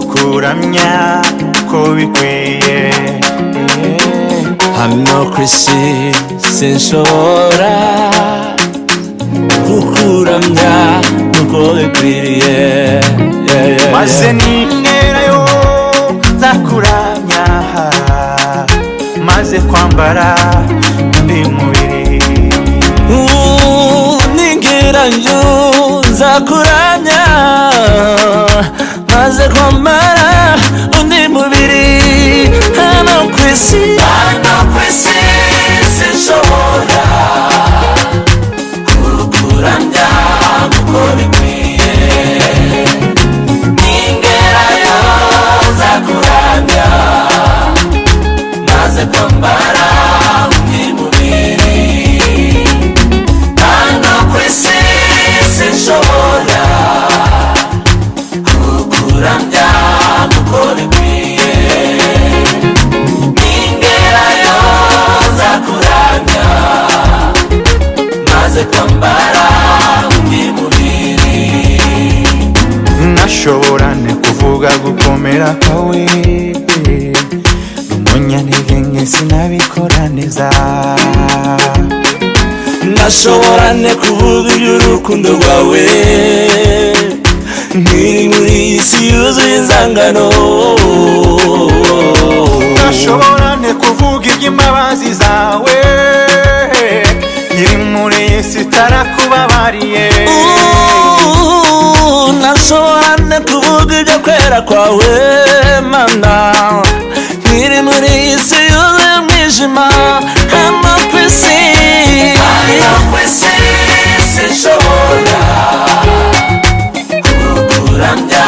kuramya ko bikwiye hano kwisi sinshobora kukuramya nk'uko bikwiriye Yeah, yeah, yeah. maze ninterayo nzakuramya maze kwambara undi mubiri ningiranyo nzakuramya maze kwambara undi mubiri hano ku isi hano ku isi sinshobora kukuramya kuko bikwiye ningerayo nzakuramya maze kwambara undi mubiri hano ku isi sinshobora kukuramya kuko bikwiye ningerayo nzakuramya maze kwambara undi mubiri nashobora kuvuga gukomera kwawe umunyantege nke sinabikora neza nashobora ne kuvuga iby'urukundo rwawe nkiri muri iyi si yuzuye inzangano nashobora ne kuvuga iby'imbabazi zawe iri muri iyi si itarakubabariye Ooh, nashobora ne kuvuga ibyo kwera kwawe mana nkiri muri iyi si yuzuye umwijima hano ku isi hano ku isi sinshobora kukuramya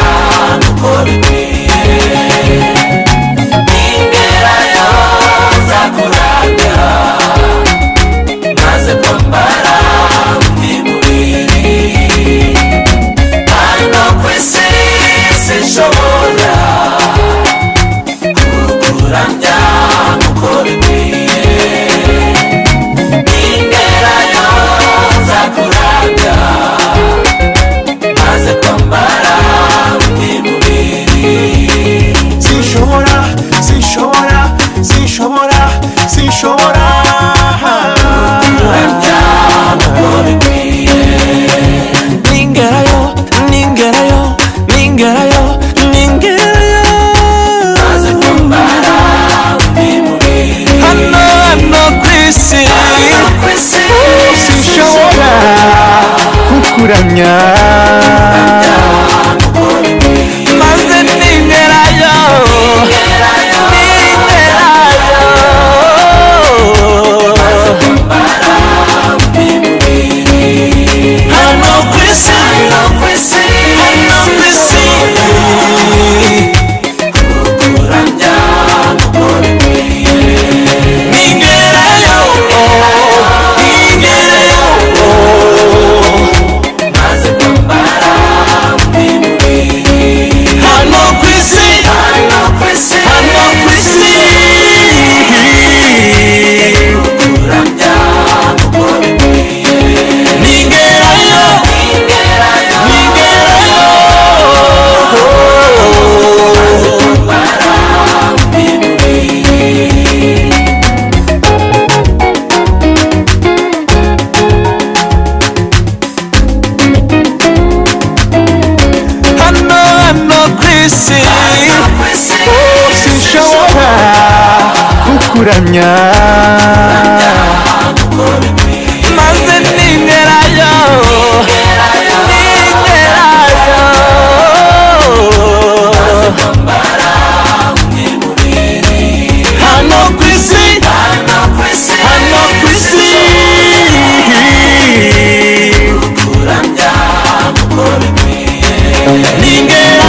kuko bikwiye ningerayo nzakuramya maze kwambara undi mubiri hano ku isi sinshobora kukuramya kuko bikwiye ningerayo nzakuramya maze kwambara undi mubiri sinshobora sinshobora sinshobora sinshobora Ningerayo, ningerayo, ningerayo, ningerayo. Hano, hano ku isi. sinshobora kukuramya maze ningerayo, ningerayo. Hano ku isi, hano ku isi, hano ku isi. Ningerayo, ningerayo. Hano ku isi, hano ku isi, hano ku isi. Ningerayo, ningerayo. Hano, hano ku isi. sinshobora kukuramya maze ningerayo, ningerayo. Hano ku isi, hano ku isi. Ningerayo.